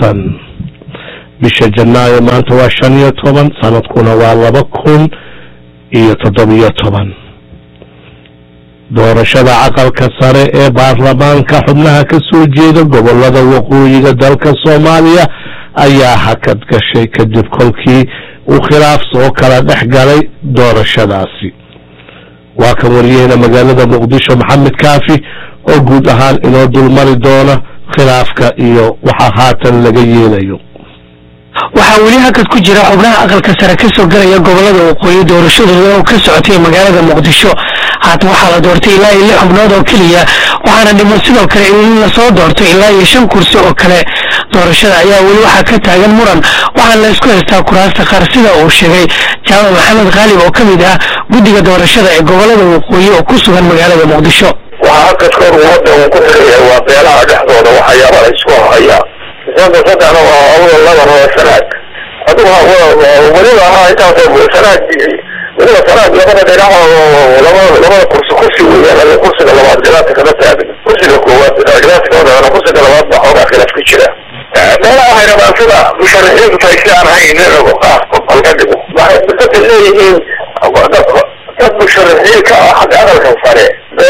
toban bisha janaayo maanta waa shan iyo toban sanadkuna waa laba kun iyo toddobiyo toban doorashada caqalka sare ee baarlamaanka xubnaha ka soo jeeda gobolada waqooyiga dalka soomaaliya ayaa hakad gashay kadib kolkii uu khilaaf soo kala dhex galay doorashadaasi waa kan wariyaheyna magaalada muqdisho maxamed kaafi oo guud ahaan inoo dulmari doona khilaafka iyo waxa haatan laga yeelayo waxaa weli hakad ku jira xubnaha aqalka sare ka soo galaya gobolada waqooyi doorashadooda oo ka socotay magaalada muqdisho haatan waxaa la doortay ilaa iyo lix xubnood oo keliya waxaana dhiman sidoo kale in lasoo doorto ilaa iyo shan kursi oo kale doorashada ayaa weli waxaa ka taagan muran waxaana la isku haystaa kuraasta qaar sida uu sheegay jaamac maxamed khaalib oo ka mid ah guddiga doorashada ee gobolada waqooyi oo ku sugan magaalada muqdisho waxaa hakadkood ummadda uu ku xiraya waa beelaha dhexdooda waxyaaba la isku hayaa sada saddexna waa awada laban waa sanaad adigu weliba ahaa intaas sanaad weliba sanaad labada dhinac labada labada kursi kursi weeyaan kursiga labaad khilaafka kama taagan kursiga koowaad khilaafka kama taagan kursiga labaad baa xoogaa khilaaf ka jira meelaha waxay rabaan sida musharaxiintu tahay si aan hayn inago qaafka halka dhigo waxay dadka leeyihiin dad musharaxiin ka ah xagga aqalka sare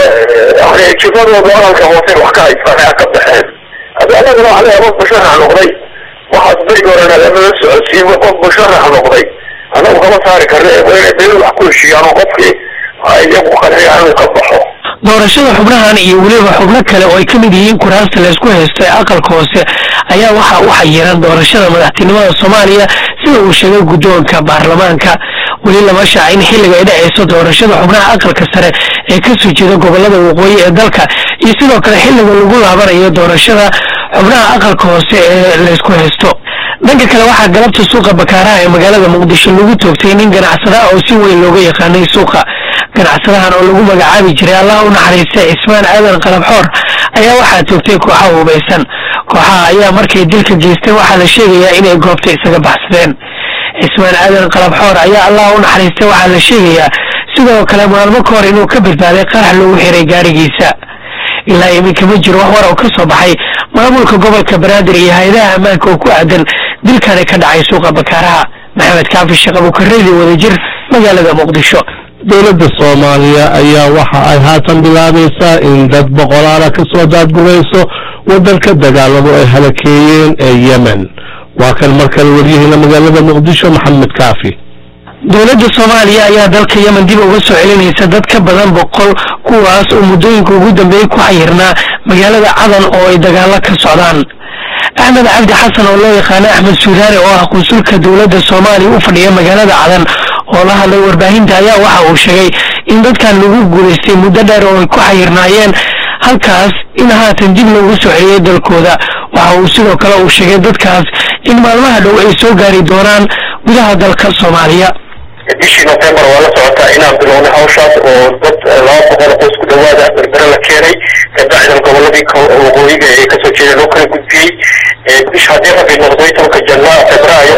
jifadooda aqalka hoose wax ka haystaan ka baxeen haddi anaguna waxa leeyahay qof musharax noqday waxaas berigi horena lamala socodsiin qof musharax noqday anagu kama saari karne waa inay beel wax ku heshiiyaan oo qofkii iyagu qanciyaan inuu ka baxo doorashada xubnahan iyo weliba xubno kale oo ay ka mid yihiin kuraasta laysku haysto ee aqalka hoose ayaa waxa u xayiran doorashada madaxtinimada soomaaliya sida uu sheegay guddoonka baarlamaanka weli lama shaacin xilliga ay dhacayso doorashada xubnaha aqalka sare ee ka soo jeeda gobolada waqooyi ee dalka iyo sidoo kale xilliga lagu laabanayo doorashada xubnaha aqalka hoose ee laysku haysto dhanka kale waxaa galabta suuqa bakaaraha ee magaalada muqdisho lagu toogtay nin ganacsada oo si weyn looga yaqaanay suuqa ganacsadahan oo lagu magacaabi jiray allah u naxariistay cismaan aadan qalabxoor ayaa waxaa toogtay kooxaha hubaysan kooxaha ayaa markay dilka geystay waxaa la sheegayaa inay goobta isaga baxsadeen cismaan aadan qalabxoor ayaa allah u naxariistay waxaa la sheegayaa sidoo kale maalmo ka hor inuu ka badbaaday qarax lagu xiray gaarigiisa ilaa iminka ma jiro wax war oo ka soo baxay maamulka gobolka banaadir iyo hay-adaha ammaanka oo ku aadan dilkani ka dhacay suuqa bakaaraha maxamed kaafi sheekh abuukareedi wadajir magaalada muqdisho dowladda soomaaliya ayaa waxa ay haatan bilaabaysaa in dad boqolaala ka soo daadgurayso waddanka dagaaladu ay halakeeyeen ee yemen waa kan markale waryaheena magaalada muqdisho maxamed kaafi dowladda soomaaliya ayaa dalka yemen dib uga soo celinaysa dad ka badan boqol kuwaas oo muddooyinka ugu dambeeyey ku xayirnaa magaalada cadan oo ay dagaalo ka socdaan axmed cabdi xasan oo loo yaqaano axmed suudaane oo ah qunsulka dowladda soomaaliya u fadhiya magaalada cadan oo la hadlay warbaahinta ayaa waxa uu sheegay in dadkan lagu guulaystay muddo dheer oo ay ku xayirnaayeen halkaas in haatan dib loogu soo celiyey dalkooda waxa uu sidoo kale uu sheegay dadkaas in maalmaha dhow ay soo gaari doonaan gudaha dalka soomaaliya bishii nofembar waa la socotaa inaan bilownay hawshaas oo dad laba boqol qoys ku dhawaada berbere la keenay kabacdan goboladii waqooyiga ee kasoo jeeda loo kala gudbiyey bish haddii rabbi noqday tobanka jana febraayo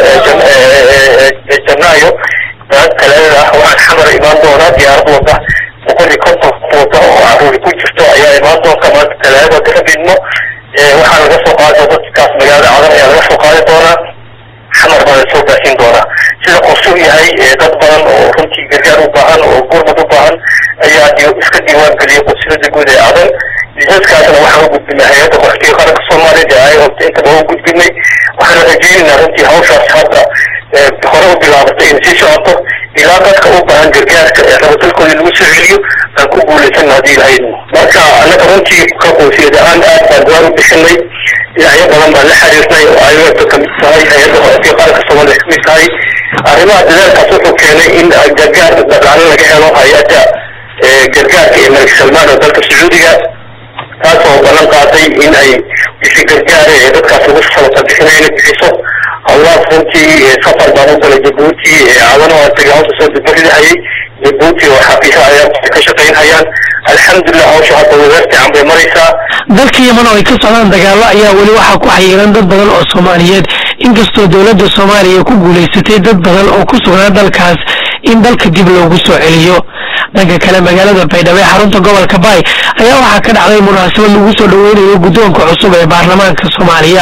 janaayo kaleeda ah waxaan xamar imaan doonaa diyaarad wada boqol iyo konton wada oo caruuri ku jirto ayaa imaan doonta maanta kaleeda rabidno waxaa laga soo qaadi dadkaas magaalada cadan ayaa laga soo qaadi doonaa xamar baa lasoo baahin doonaa sida qorsuu yahay dad badan oo runtii gargaar u baahan oo gurmad u baahan ayaa iska diiwaan geliyay qudsilada guud ee cadan liisaskaasna waxaan u gudbinay hay-adda qaxootiga qaranka soomaaliya ee ay hobta intaba u gudbinay waxaan rajaynaynaa runtii hawshaas hadda hore u bilaabatay in sii socoto ilaa dadka u baahan gargaarka ee rabatalkooda lagu soo celiyo aan ku guulaysan haddii lahayd marka annaga runtii ka qoysiyad ahaan aad baan duwaan u bixinay dhinacyo badan baan la xiriirnay oo ayada kamid tahay hay-adda qaxootiga qaranka soomaaliya kamid tahay arrimaha dadaalkaas wuxuu keenay in gargaar dhaqaale laga helo hay-adda gargaarka ee malik salmaan oo dalka sacuudiga taas oo ballan qaaday in ay bisi gargaare ee dadkaas lagu sabata bixinay inay bixiso howlahaas runtii safar baan u galay jabuuti cadan oo tagay hawsha soo dibbaridahayay jabuuti oo xafiisa ayaa ka shaqaynhayaan alxamdulilah hawsha hadda wadaar fiican bay maraysaa dalka yemen oo ay ka socdaan dagaallo ayaa weli waxaa ku xayiran dad badan oo soomaaliyeed inkastoo dowladda soomaaliya ku guulaysatay dad badan oo ku sugnaa dalkaas in dalka dib loogu soo celiyo dhanka kale magaalada baydhabo ee xarunta gobolka baay ayaa waxaa ka dhacday munaasabad lagu soo dhaweynayo guddoonka cusub ee baarlamaanka soomaaliya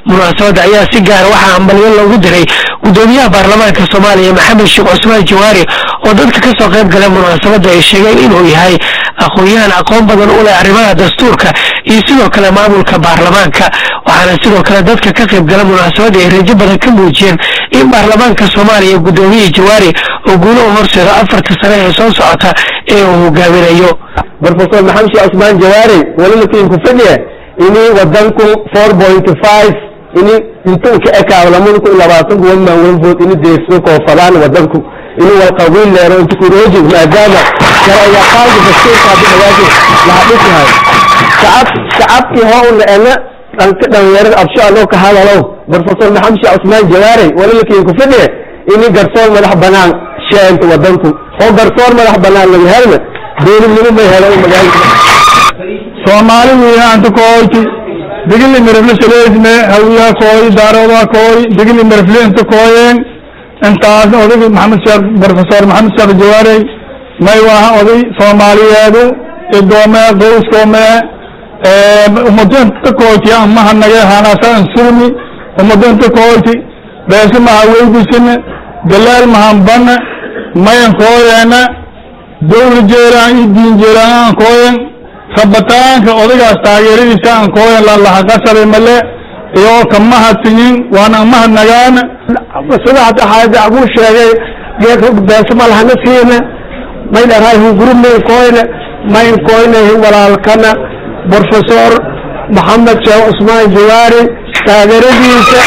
munaasabadda ayaa si gaara waxaa hambalyo loogu diray gudoomiyaha baarlamaanka soomaaliya maxamed sheekh cusmaan jawaari oo dadka ka soo qayb gala munaasabadda ay sheegeen inuu yahay aqoon-yahan aqoon badan u leh arrimaha dastuurka iyo sidoo kale maamulka baarlamaanka waxaana sidoo kale dadka ka qayb gala munaasabadda ay rajo badan ka muujiyeen in baarlamaanka soomaaliya gudoomiyihii jawaari oo guulo u horseedo afarta sane ee soo socota ee uu hogaaminayo brofesor maxamed sheekh cusmaan jawaari walalakiin ku fadhiya ini wadanku four point five ini intuu ka ekaado lamada kun iyo labaatanku wan maan vote ini deegsado koofadaan wadanku ini walqabiil leero inta kurooji maadaama sharciyaqaanka dastuurka haddi magaaji laha dhisahay shacab shacabkii hoo una ena dhanka dhalinyarada absho aloo ka hadalo brofesor maxamed sheekh cusmaan jawaari walalakiin ku fadhiya ini garsoor madax banaan sheenta wadanku oo garsoor madax banaan laga helna dowladnimo may helo magaalada soomaalidu anta kooyti digili mirifle shaleesme hawiya kooy daarooda kooy digili mirifle inta kooyeen intaas odayga maxamed sheekh professor maxamed sheekh jawaarey may waaha oday soomaaliyeedu idoome qoyskoome ummado inta kooyti amaha nage hanasa insurmi ummado inta kooyti beese maha weydisine galaal mahan bane mayan kooyeene dowla jeeraan iyo diin jeeraan aan kooyen rabitaanka odaygaas taageeradiisa aan kooyan lalahaqashaday male iyoo kama hadsiyin waana amahad nagaana sida hadda xaaja abuu sheegay geedka beese malahana siina may dharahay hungurumay kooyne mayn kooyne walaalkana professor maxamed sheekh cusmaan jawaari taageeradiisa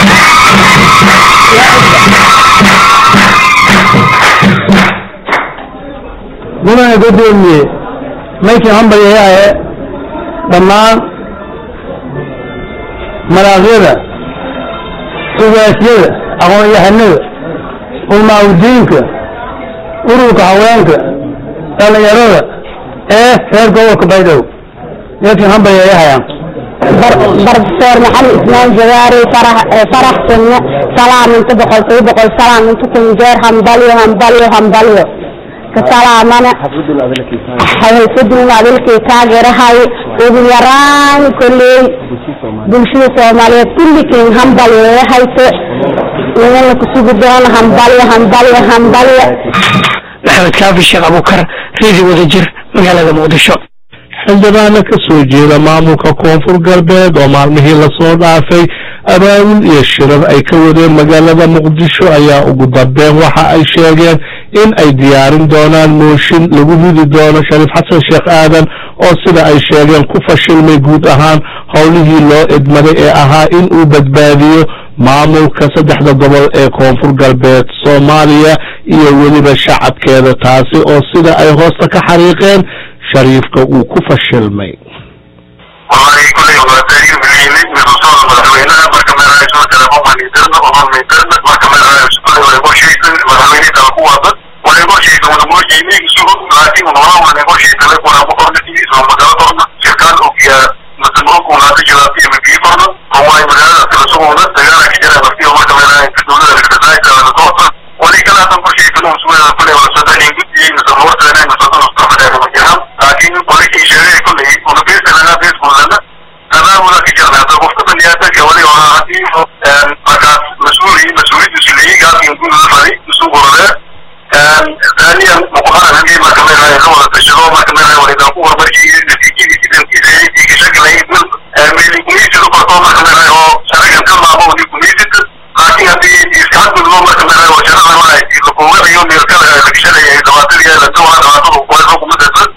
mudane gudoomiye maykii hambalyayae dhammaan maraakyada ugaasyada aqoon-yahanada ulmaawdiinka ururka haweenka dhalinyarada ee reer gobolka baydhabo maykii hambalyayahayaan brofesor maxamed ismaan jawaari farax farax sunne salaam inta boqol toba boqol salaam inta kun jeer hambalyo hambalyo hambalyo kasalaamana xafidun adilkii taageerahay ugu yaraan kolley bulshada soomaaliyeed kullikiin hambalyo hayse inala kusugi doono hambalyo hambalyo hambalyo maxamed kaafi sheekh abuukar reedi wadajir magaalada muqdisho xildhibaano ka soo jeeda maamulka koonfur galbeed oo maalmihii lasoo dhaafay abaabul iyo shirar ay ka wadeen magaalada muqdisho ayaa ugu dambeyn waxa ay sheegeen in ay diyaarin doonaan mooshin lagu ridi doono shariif xasan sheekh aadan oo sida ay sheegeen ku fashilmay guud ahaan howlihii loo idmaday ee ahaa in uu badbaadiyo maamulka saddexda gobol ee koonfur galbeed soomaaliya iyo weliba shacabkeeda taasi oo sida ay hoosta ka xariiqeen shariifka uu ku fashilmay wallahi kulay waa taariikh muhiimid min rasuul madaxweynaha marka meelaha soo kala mamanidirna oo mamanidirna marka meelaha kulay waa igu sheegtay madaxweyne kala ku wada waa igu sheegtay wada muu jiimay isugu laakiin wala waa igu sheegtay la kuna ku qorna tiis oo magala qorna shirkaan oo kiya masmuuq oo naata jiraati ama bii qorna oo waa magaalada kala suguna dagaala ka jira markii marka meelaha inta dowladda la kadaayo kala doorta wali kala tan ku sheegtay oo suuqa kulay waa soo dhanin guddi iyo soo wartana iyo soo soo fadhiya ma jiraan laakiin wali kii sheegay kulay oo bees laga bees kulana أمامنا في جامعة المفترض أن يأتي ولي وعادي فقط مسؤولي مسؤولي مسؤولي قاعد يقول الفريق مسؤول ولا ثانيا مقارنة هذه ما كمان هاي لغة الشغل ما كمان هاي ولد أقوى مرجي نتيجة جدا كذا في شكل هاي من من كمية القطاع ما كمان هاي هو شركة كم معه دي كمية لكن هذه إسكان كل ما كمان هاي وشركة ما هاي الحكومة اليوم يركب لكشة هي دواتر هي لدوها دواتر وقوة حكومة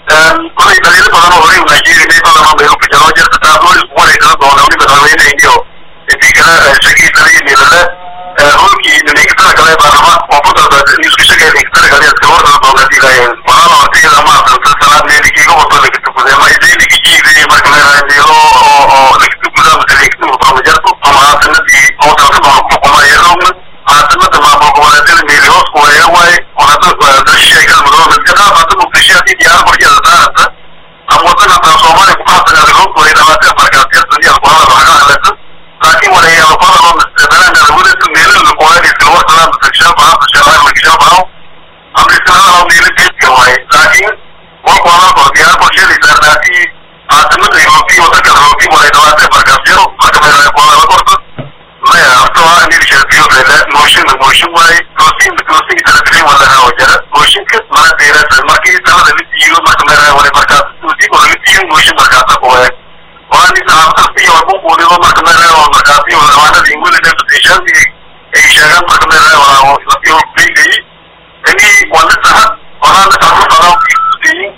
كل دليل بدنا نوري ونجيري ما بدنا نبيعه في جراجة تتابعوا الأسبوع اللي كنا دونا ونبي بدنا نيجيو في كلا شكل تري اللي لا هولكي نيكتر كلا بارما وفضل نيسك شكل نيكتر كلا يتكور دونا دي لا ولا ما تيجي لما تنسى نيجي كيلو وصل لك تقول ما يجي لك يجي زي ما كنا نجيو أو أو لك تقول ما تجي لك تقول ما جرت ما تنسي أو تنسى ما يروم عاصمة ما بقول لك مليون ويا واي ونحن الشيء كان مدرون من كذا فتنو في شيء دي ديار مرجع ذات أموتنا تصومنا كفاف من الغرب وإذا ما تفر كانت يصني القرآن وحاجة على لكن ولا هي القرآن استبان أن الولد من القرآن في الوقت لا تكشف عنه تشعر مكشف عنه أم الاستنان أو ميل البيت كواي لكن والقرآن فرديان وشيء لسرناتي عاصمة الأوروبي وذكر الأوروبي وإذا ما تفر كانت يصني القرآن القرآن deerasa markii talada la siiyo marka meeraha wale markaas usi oo la siiyo muushin markaasa kuwe waani saxaafadasi walbu quudido marka meeraha markaasi labaanada ingwili deputationkii ay sheegaan marka meeraha waa lasiyo beygay ini wala saxad walaana saxu fadao kusiyin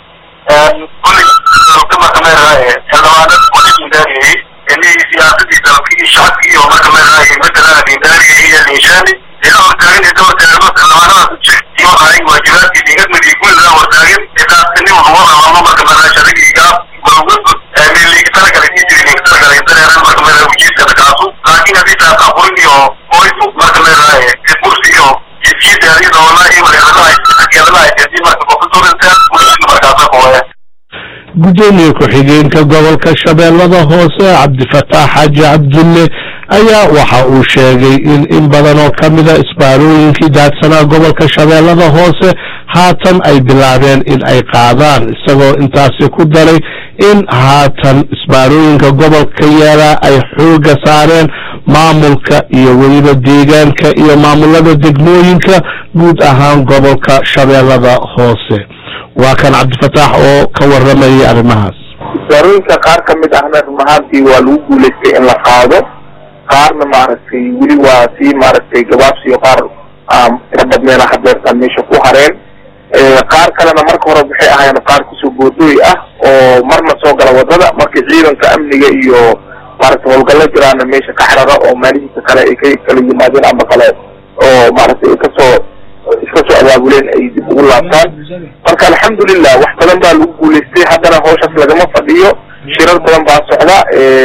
kulli marka meeraha xildhibaanad wali indaariyay ini siyaasadii dalkii shacabkii iyo marka meeraha matala indaariyay iyo ninshaani ila hortaagan ida hortaagano xildhibaanadaas iyo ay waajibaadkii dhigadmadii guulda hortaagan idaasini wuxuu rabano marka meeraha sharigiga balogudbu meeligi talagala jijirin talagala dareeran marka meeraha ujiiskada kaasu laakiin haddii taas aburin iyo qoysu marka meeraha kursi iyo jidiyadaadi doona iyo wareeradaha keedadaha jadi marka profesorinta mushkil markaasa kuwaya gudoomiye ku-xigeenka gobolka shabeellada hoose cabdifataax xaaji cabdulle ayaa waxa uu sheegay in in badan oo ka mida isbaarooyinkii daadsanaa gobolka shabeellada hoose haatan ay bilaabeen in ay qaadaan isagoo intaasi ku daray in haatan isbaarooyinka gobolka yeelaa ay xooga saareen maamulka iyo weliba deegaanka iyo maamulada degmooyinka guud ahaan gobolka shabeellada hoose waa kan cabdifataax oo ka waramayay arrimahaas isbaarooyinka qaar ka mid ahna run ahaantii waa lagu guulaystay in la qaado qaarna maaragtay weli waa sii maaragtay gabaabsiyo qaar tira badneena hadeertaan meesha ku hareen qaar kalena marka hore waxay ahaayeen qaar kusoo boodooy ah oo marna soo gala wadada markii ciidanka amniga iyo maaragtay howlgallo jiraana meesha ka xarara oo maalihiisa kale ay ka kala yimaadeen ama kale oo maaragtay ay kasoo iska soo abaabuleen ay dib ugu laabtaan marka alxamdulilah wax badan baa lagu guulaystay haddana hawshaas lagama fadhiyo shirar badan baa socda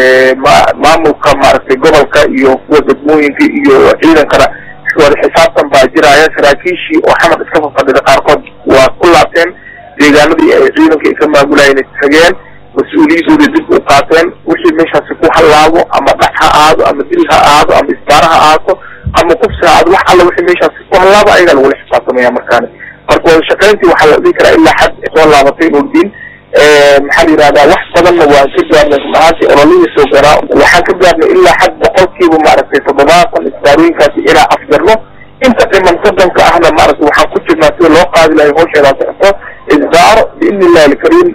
ma maamulka maaragtay gobolka iyo kuwa degmooyinka iyo ciidankana wada xisaabtan baa jiraya saraakiishii oo xamar iska fafadhida qaarkood waa ku laabteen deegaanadii ay ciidanka ay ka maamulayeen tageen mas-uuliyadooda dib u qaateen wixii meeshaasi ku hallaabo ama dhac ha ahaado ama dil ha ahaado ama isbaara ha ahaato ama kufsi ha ahaado wax alla wixii meeshaasi ku hallaabo ayagaa lagula xisaabtamaya markaani marka wada shaqayntii waxaa la dhihi karaa ilaa xad soo laabatay nurdiin maxaa la yihahdaa wax badanna waan ka gaarnay run ahaantii ololihii soo garaa waxaan ka gaarnay ilaa xad boqolkiiba maaragtay toddobaatan isbaarooyinkaasi inaa afjarno inta dhiman soddonka ahna maaragtay waxaan ku jirnaa sida loo qaadi lahay hawsheedaa socoto isbaaro biidni illahi alkariim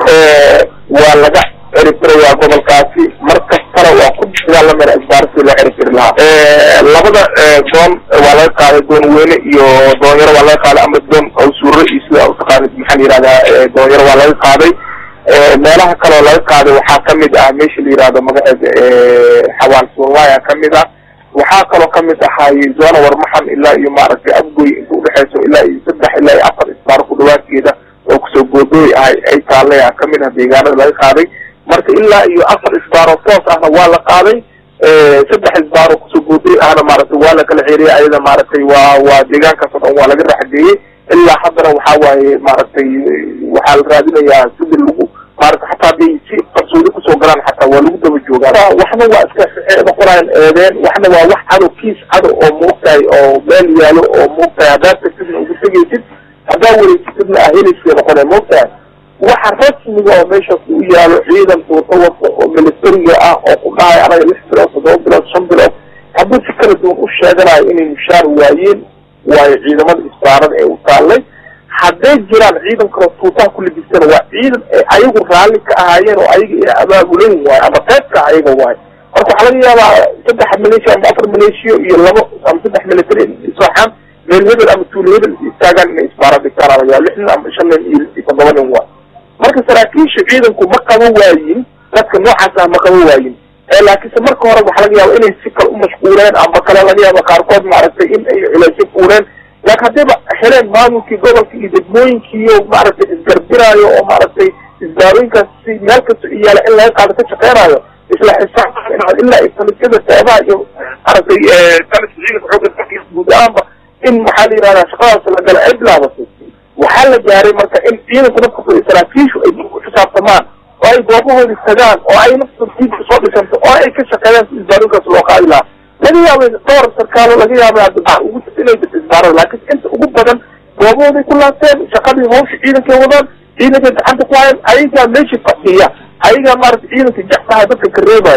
waa laga ciribtirayaa gobolkaasi mar kastana waa ku dagaalamana isbaaro sida loo ciribtiri lahaa labada doon waa laga qaaday doon weyne iyo doonyaro waa laga qaaday ama doon awsuuro iyo sida utaqaanid maxaa la yihahdaa doonyaro waa laga qaaday meelaha kaleo laga qaaday waxaa kamid ah meesha la yihahdo magaceeda xawaan soomaya kamid ah waxaa kaloo kamid ahaay zona warmaxan ilaa iyo maaragtay abgoy inta udhexeyso ilaa iyo saddex ilaa iyo afar isbaaro ku dhawaadkeeda oo kusoo boodooy ahay ay taallay ah kamid ah deegaanada laga qaaday marka ilaa iyo afar isbaaro toos ahna waa la qaaday saddex isbaaro kusoo boodooy ahna maaragtay waa la kala xeeriyay ayada maaragtay waa waa deegaankaas oo dhan waa laga raxgeeyey ilaa haddana waxaa waaye maaragtay waxaa la raadinayaa sida lagu maarata xataa hadday si qarsoodi kusoo galaan xataa waa lagu daba joogaa waxna waa iska noqonayan eedeen waxna waa wax cadow kiis cadow oo moogtahay oo meel yaalo oo moogtahay haddaad tagtidna ugu tegaysid haddaa wareysatidna ah heliskay noqonay moogtahay waxa rasmiga oo meeshaas u yaalo ciidan tuuto wata oo militariga ah oo ku dhahay anaga lix bilood toddoba bilood shan bilood hadduu si kala duwan u sheeganayo inay mushaar waayeen waayo ciidamada isbaarada ee u taallay hadday jiraan ciidan kaloo tuutaha ku labistana waa ciidan ay ayagu raalli ka ahaayeen oo ayaga ina abaabulan waayo ama qaybka ayaga waayo marka waxaa laga yaabaa saddex maleeshiya ama afar maleeshiyo iyo labo ama saddex military isooxaan meel hebel ama tuulo hebel istaagaan inay isbaara dhigtaan laga yaaba lix nin ama shan nin iyo toddoba nin waayo marka saraakiisha ciidanku ma qabo waayin dadka noocaas ah ma qabo waayin laakiinse marka hore waxaa laga yaaba inay si kale umashquuleen ama kale laga yaaba qaarkood maaragtay in ay culeysyo fuuleen laakin haddayba heleen maamulkii gobolka iyo degmooyinkiiyo maaragtay isgarbiraayo oo maaragtay isbaarooyinkaas si meel kasta iyaala in laga qaado ka shaqeynaayo isla xisaab ilaa talisyada seebaha iyo maaragtay taliska ciidanka xooga dalka guud ahaanba in maxaa la yihahdaa shaqadaas la gala ay bilaabatay waxaa la gaaray marka in ciidanku nafkasta saraakiishu ay ku xisaabtamaan oo ay goobahoodi tagaan oo ay nafta diib soo dhisanto oo ay ka shaqeeyaan si isbaarooyinkaas loo qaadi lahaa laga yaabay dhowr sarkaalo laga yaabay ugu inay jirto isbaarada laakiin inta ugu badan goobahooday ku laabteen shaqadii hawsha ciidankay wadaan ciidankay gacanta ku hayaan ayagaa meesha fadhiya ayagaa maaragta ciidanka jeclaha dadka ka reebayo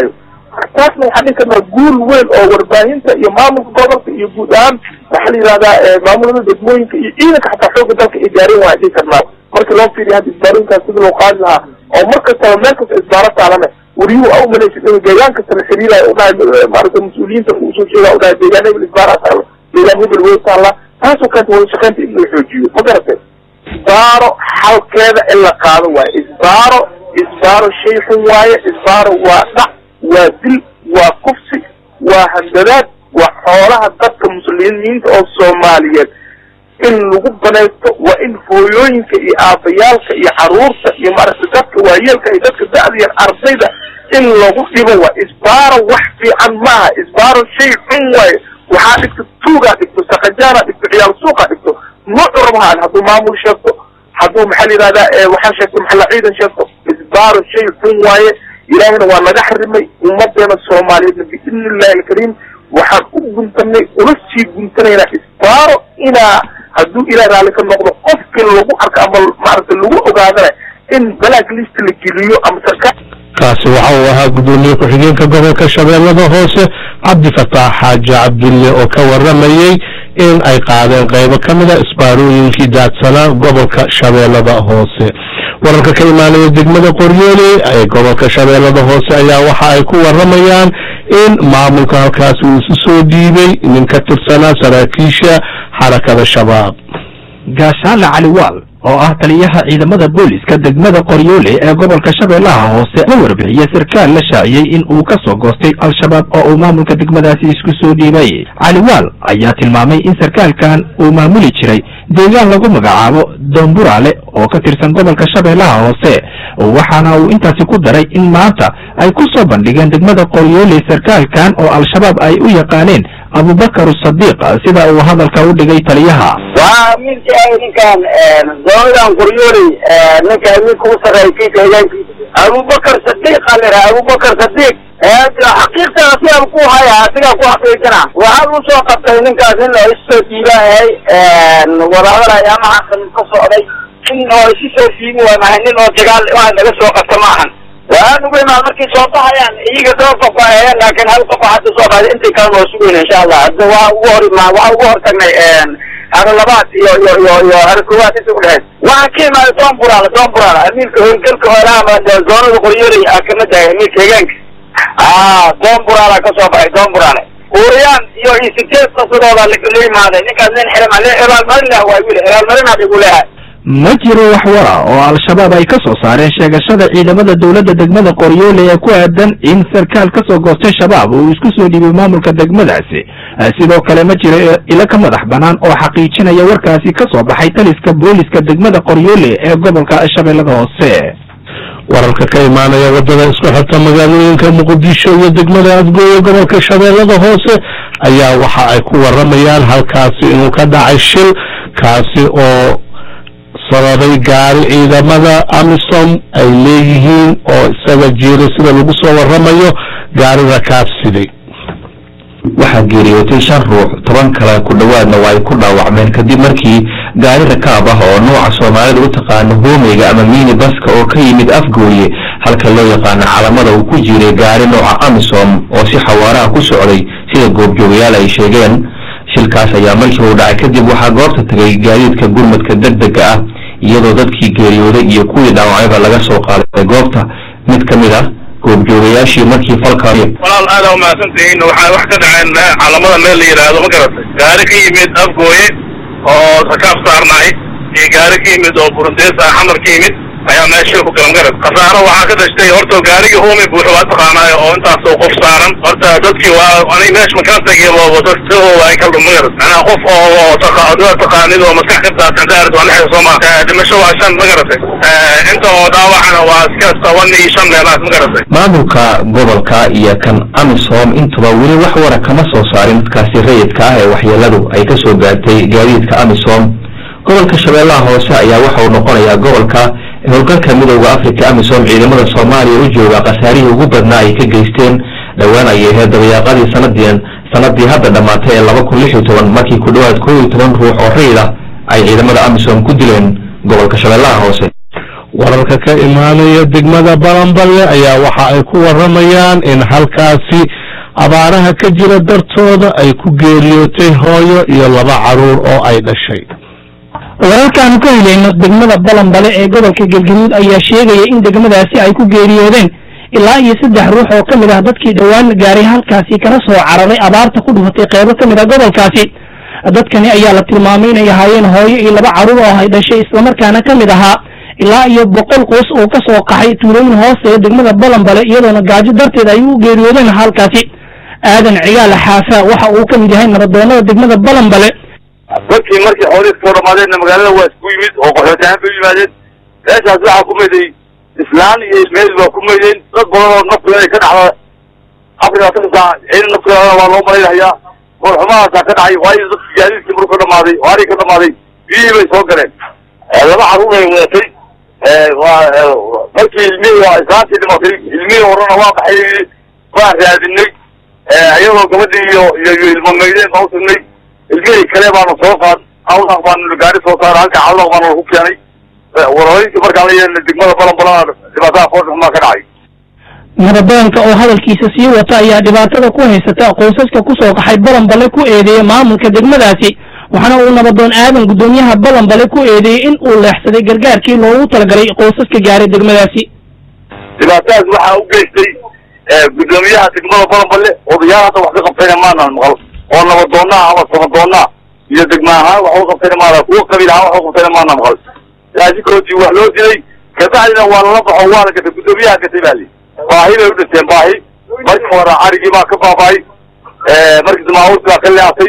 taasna waxaa dhihi karnaa guul weyn oo warbaahinta iyo maamulka gobolka iyo guud ahaan waxaa la yidhahdaa maamulada degmooyinka iyo ciidanka xataa xooga dalka ay gaareen waan dhihi karnaa marka loo fiiriyo hadda isbaarooyinkaas sida loo qaadi lahaa oo mar kastaba meel kasta isbaaro taalane wariyuhu a umalaysid in deegaan kasta la xiriirayo u dhahay maaragta mas-uuliyiinta usoo sheega u dhahay deegaan hebel isbaaraa taalla deegaan hebel wey taalla taasoo keenta wada shaqeynta in la xoojiyo ma garatay isbaaro xalkeeda in la qaado waaye isbaaro isbaaro shay xun waaye isbaaro waa dhac waa dil waa kufsi waa handadaad waa xoolaha dadka muslimiinta oo soomaaliyeed in lagu banaysto waa in hooyooyinka iyo aabayaalka iyo caruurta iyo maaragta dadka waayeelka iyo dadka da-da yar ardayda in lagu dhibo waa isbaaro wax fiican maaha isbaaro shay xun waaye waxaa dhigto tuugaa dhigto saqajaanaa dhigto ciyaal suuqaa dhigto nuucu rabahaan hadduu maamul sheegto hadduu maxaa la yidhahdaa waxaa sheegto maxalla ciidan sheegto isbaaro shay xun waaye ilaahina waa naga xarimay ummadeena soomaaliyeedna biidni illahi alkariim waxaan u guntanay una sii guntanaynaa isbaaro inaa hadduu ilaah raalli ka noqdo qofkii lagu arko ama maaragta lagu ogaadana in black list la geliyo ama sarkaal kaasi waxa uu ahaa gudoomiye ku-xigeenka gobolka shabeellada hoose cabdifataax xaaji cabdulle oo ka waramayey in ay qaadeen qaybo ka mida isbaarooyinkii daadsanaa gobolka shabeellada hoose wararka ka imaanaya degmada qoryoole ee gobolka shabeellada hoose ayaa waxa ay ku waramayaan in maamulka halkaasi uu isu soo dhiibay nin ka tirsanaa saraakiisha xarakada shabaab gaashaale cali waal oo ah taliyaha ciidamada booliska degmada qoryoole ee gobolka shabeellaha hoose la warbixiyey sarkaal la shaaciyey in uu ka soo goostay al-shabaab oo uu maamulka degmadaasi isku soo dhiibay cali waal ayaa tilmaamay in sarkaalkan uu maamuli jiray deegaan lagu magacaabo domburaale oo ka tirsan gobolka shabeellaha hoose waxaana uu intaasi ku daray in maanta ay ku soo bandhigeen degmada qoryoole sarkaalkan oo al-shabaab ay u yaqaaneen abubakar sadiiq sida uu hadalka u dhigay taliyaha waa midka ay ninkan doonadan qoryooley ninka midka u sarreeyay deegaankiisa abubakar sadiiq a liraha abubakar sadiiq xaqiiqtan asigaa ku haya asigaa ku xaqiijina waxaad u soo qabtay ninkaas in oo isoo dhiibahay wadahadal ama xasan ka socday in oo isu soo dhiibi waay mahay nin oo dagaal waa laga soo qabta maahan waxaan ugu imaan markay soo baxayaan iyaga dhowr qof baa aheen laakiin hal qof hadda soo baxday intii kalena waa sugayna insha allah hadda waa ugu hor imaa waxaa ugu hortagnay haro labaad iyo iyo iyo iyo haro koowaad inta udhexeys waxaan ka imaaday doon buraala doon buraala amiirka howlgalka hoolaha zoonada qoryooley aa kamid tahay amiirka deegaanka ah doon buraala ka soo baxay doon buraale uuriyaan iyo iyo sideed qasadooda la imaaday ninkaas nin xirma abaalmarin lah waa wiil abaalmarin adigu leehay ma jiro wax wara oo al-shabaab ay ka soo saareen sheegashada ciidamada dowladda degmada qoryoole ee ku aadan in sarkaal ka soo goostay shabaab uu isku soo dhiibay maamulka degmadaasi sidoo kale ma jiro ilo ka madax bannaan oo xaqiijinaya warkaasi ka soo baxay taliska booliska degmada qoryoole ee gobolka shabeellada hoose wararka ka imaanaya wadada isku xirta magaalooyinka muqdisho iyo degmada afgooye gobolka shabeellada hoose ayaa waxa ay ku waramayaan halkaasi inuu ka dhacay shil kaasi oo sababay gaari ciidamada amisom ay leeyihiin oo isaga jiiray sida lagu soo waramayo gaari rakaabsiday waxaa geeriyootay shan ruux toban kale ku dhowaadna waa ay ku dhaawacmeen kadib markii gaari rakaab ah oo nooca soomaalida u taqaano hoomeyga ama miini baska oo ka yimid afgooye halka loo yaqaano calamada uu ku jiray gaari nooca amisom oo si xawaaraha ku socday sida goobjoogayaal ay sheegeen shilkaas ayaa markii uu dhacay kadib waxaa goobta tegay gaadiidka gurmadka degdega ah iyadoo dadkii geeriyooday iyo kuwii dhaawacayba laga soo qaaday goobta mid ka mid ah goobjoogayaashii markii falka walaal aada umahadsantihiin waxaa wax ka dhaceen calamada meel la yidhaahdo ma garatay gaari ka yimid afgooye oo rakaab saarnaay iyo gaari ka yimid oo burundees ah xamar ka yimid ayaa meel shil ku galan garad khasaaro waxaa ka dashtay horta gaarigii hoomey buuxo waa taqaanaayo oo intaasoo qof saaran horta dadkii waa ani meesha makaan tagiba dad sidooda ay kala ma garad macnaa qof oo taqaa taqaanid oo maskax ka daadsan daarid waa lixda soo maa dhimasho waa shan ma garatay inta oo dhaawacana waa iska toban iyo shan meelaas ma garatay maamulka gobolka iyo kan amisom intuba weli wax wara kama soo saarin dadkaasi rayidka ah ee waxyeeladu ay ka soo gaartay gaadiidka amisom gobolka shabeellaha hoose ayaa waxa uu noqonayaa gobolka howlgalka midowda africa amisom ciidamada soomaaliya u jooga khasaarihii ugu badnaa ay ka geysteen dhowaan ayay ahayd dabayaaqadii sanadian sanadii hadda dhammaatay ee laba kun lix iyo toban markii ku dhowaad kow iyo toban ruux oo rayid ah ay ciidamada amisom ku dileen gobolka shabeellaha hoose wararka ka imaanaya degmada balanballe ayaa waxa ay ku waramayaan in halkaasi abaaraha ka jira dartooda ay ku geeriyootay hooyo iyo laba caruur oo ay dhashay wararkaanu ka helayno degmada balanbale ee gobolka galgaduud ayaa sheegaya in degmadaasi ay ku geeriyoodeen ilaa iyo saddex ruux oo ka mid ah dadkii dhowaan gaaray halkaasi kana soo cararay abaarta ku dhufatay qeybo ka mid ah gobolkaasi dadkani ayaa la tilmaamay inay ahaayeen hooyo iyo laba caruur oo ay dhashay islamarkaana ka mid ahaa ilaa iyo boqol qoys oo ka soo qaxay tuulooyin hoose ee degmada balanbale iyadoona gaajo darteed ay u geeriyoodeen halkaasi aadan cigaal xaafa waxa uu ka mid yahay nabadoonada degmada balanbale dadkii markii xoolihii kasoo dhamaadeenna magaalada waa isku yimid oo qaxootihaan bay u yimaadeen meeshaas waxaa ku mayday islaan iyo ilmeed baa ku maydeen dad badan oo naftu inay ka dhacda afar iyo labaatan saac ciidan naftigaadana waa loo malaynahayaa goor xumahaasaa ka dhacay waayo dadkii gaadiidkii maruu ka dhamaaday oo arii ka dhamaaday biyihii bay soo galeen laba caruur ay wadatay waa markii ilmihii waa islaantii dhimatay ilmihii horena waa baxay waa raadinay iyadoo gabadhii iyo iyo ilmo maydeen baa utagnay ilmihii kale baanu soo qaad awdaq baanu gaari soo saara halka cawdaq baanu lagu keenay warooyinkii markaan la yeelna degmada balanbalana dhibaatada foorta xumaa ka dhacay nabadoonka oo hadalkiisa sii wata ayaa dhibaatada ku haysata qoysaska ku soo qaxay balanbale ku eedeeyey maamulka degmadaasi waxaana uu nabadoon aadan guddoomiyaha balanbale ku eedeeyey in uu leexsaday gargaarkii loogu talagalay qoysaska gaaray degmadaasi dhibaatadaas waxaa u geystay guddoomiyaha degmada balanbale odayaal hadda wax ka qabtayna maanaan maqal oo nabadoonnaha ama samadoonnaha iyo degma ahaan wax u qabtayna maana kuwa qabiil ahaan wax u qabtayna maana maqal raashinkoodii wax loo dilay kabacdina waa lala baxo waa la gatay guddoomiyaha gatay baa li baahi bay u dhinteen baahi markii hore carigii baa ka baaba'ay markii damaaurti baa ka leexatay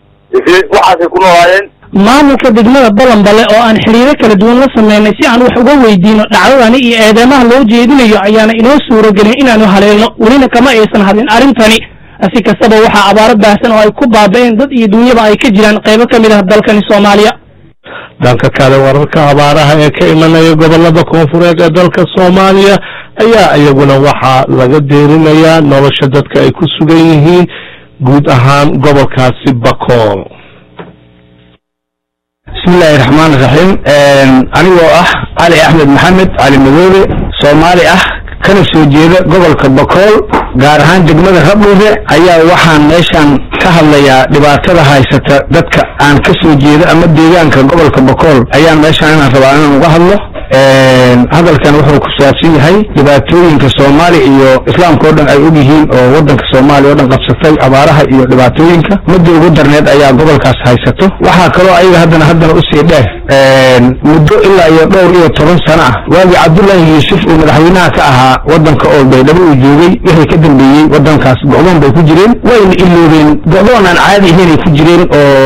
waxaasay ku noolaayeen maamulka degmada balanbale oo aan xiriiro kala duwan la sameynay si aan wax uga weydiino dhacdadani iyo eedeymaha loo jeedinayo ayaana inoo suuragelin inaanu haleelno welina kama aysan hadlin arrintani si kastaba waxaa abaaro baahsan oo ay ku baaba'een dad iyo dunyaba ay ka jiraan qaybo ka mid ah dalkani soomaaliya dhanka kale wararka abaaraha ee ka imanaya gobolada koonfureed ee dalka soomaaliya ayaa iyaguna waxaa laga deerinayaa nolosha dadka ay ku sugan yihiin guud ahaan gobolkaasi bakool bismillahi raxmaan raxiim anigoo ah cali axmed maxamed cali madoobe soomaali ah kana soo jeeda gobolka bakool gaar ahaan degmada rabdhuure ayaa waxaan meeshan ka hadlayaa dhibaatada haysata dadka aan ka soo jeeda ama deegaanka gobolka bakool ayaan meeshan inaan rabaa inaan uga hadlo hadalkan wuxuu ku saabsan yahay dhibaatooyinka soomaaliya iyo islaamka oo dhan ay og yihiin oo wadanka soomaaliya oo dhan qabsatay abaaraha iyo dhibaatooyinka mudda ugu darneed ayaa gobolkaas haysato waxaa kaloo ayaga haddana haddana usii dheer muddo ilaa iyo dhowr iyo toban sano ah waagii cabdullaahi yuusuf uu madaxweynaha ka ahaa wadanka oo baydhabo uu joogay wixii ka dambeeyey wadankaas go'doon bay ku jireen wayna iloobeen go'doon aan caadi ahaynay ku jireen oo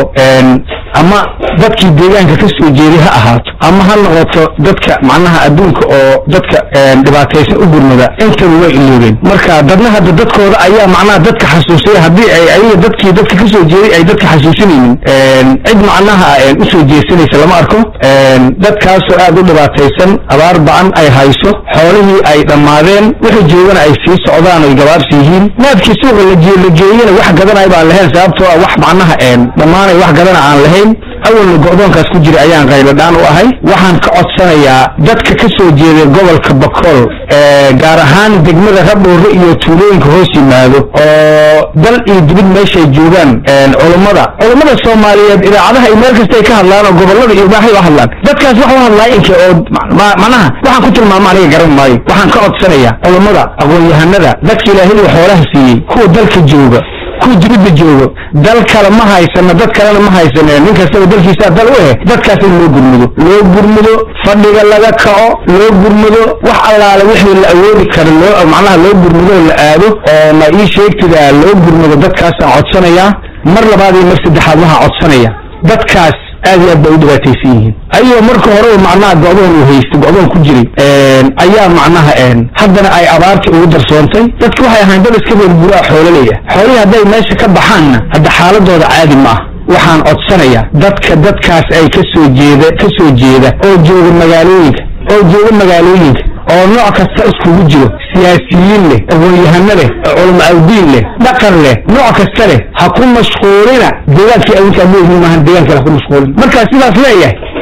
ama dadkii deegaanka ka soo jeeday ha ahaato ama ha noqoto dadka macnaha adduunka oo dadka dhibaataysan u gurmada intaba way iloobeen marka dadna hadda dadkooda ayaa macnaha dadka xasuusaya haddii ay ayaga dadkii dadka ka soo jeeday ay dadka xasuusinaynin cid macnaha usoo jeesanaysa lama arko dadkaasoo aad u dhibaataysan abaar ba'an ay hayso xoolihii ay dhammaadeen wixii joogana ay sii socdaan oy gabaabsi yihiin naadkii suuqa la geeyena wax gadanay baan lahayn sababtoo ah wax macnaha dhammaanay wax gadana aan lahayn awalna go'doonkaas ku jira ayaan qayladhaan u ahay waxaan ka codsanayaa dadka ka soo jeeda gobolka bakool gaar ahaan degmada rabdhuure iyo tuulooyinka hoos yimaado oo dal iyo dibid meeshay joogaan culummada culummada soomaaliyeed idaacadaha iyo meel kastay ka hadlaan oo gobolada iyo baahay u hadlaan dadkaas wax u hadlaa inka oo macnaha waxaan ku tilmaama aniga garan maayo waxaan ka codsanayaa culummada aqoon-yahanada dadka ilaahay uu xoolaha siiyey kuwa dalka jooga kuwa dibidda joogo dal kale ma haysano dad kalena ma haysane nin kastaba dalkiisaa dal u eh dadkaas in loo gurmudo loo gurmudo fadhiga laga kaco loo gurmudo wax allaale wixii la awoodi kara loo macnaha loo gurmudo la aado oo ma ii sheegtidaa loo gurmudo dadkaasaan codsanayaa mar labaad iyo mar saddexaad waxaan codsanaya dadkaas aad iyo aad bay u dhibaataysan yihiin ayagoo marka hore macnaha go'doon uu haystay go'doon ku jiray ayaa macnaha haddana ay abaartii ugu darsoontay dadka waxay ahayn dad iska beerguraa xoolaleya xoolihii hadday meesha ka baxaanna hadda xaaladooda caadi ma ah waxaan codsanayaa dadka dadkaas ay ka soo jeeda ka soo jeeda oo jooga magaalooyinka oo jooga magaalooyinka oo nooc kasta iskugu jiro siyaasiyiin leh aqoon-yahano leh culamo awdiin leh dhaqan leh nooc kasta leh ha ku mashquulina deegaankii adinkaa leeyihiin maahan deegaanka ha ku mashquulin markaa sidaas leeyahay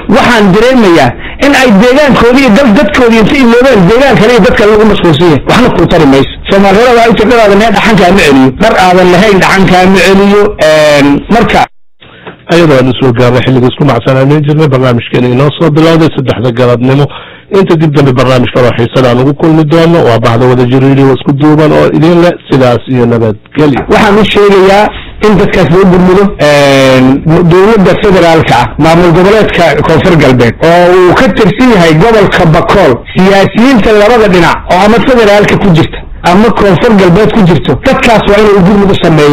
waxaan dareemayaa in ay deegaankoodii iyo dal dadkoodii inta iloobeen deegaan kale iyo dad kale lagu mashquulsan yahay waxna kuu tari mayso soomaaliyada waa inta dhar aadan lahayn dhaxankaa ma celiyo dhar aadan lahayn dhaxankaa ma celiyo marka ayadoo aan usoo gaarnay xilliga isku macsanaaneyn jirnay barnaamijkeena inoo soo bilowday saddexda galabnimo inta dib dambe barnaamij kaloo xiisada aan ugu kulmi doono waa bahda wada jiriiriyo isku duuban oo idin leh sidaas iyo nabadgelyo waxaan u sheegayaa in dadkaas loo gurmudo dowladda federaalka ah maamul goboleedka koonfur galbeed oo uu ka tirsan yahay gobolka bakool siyaasiyiinta labada dhinac oo ama federaalka ku jirta ama koonfur galbeed ku jirto dadkaas waa inay gurmud u sameeya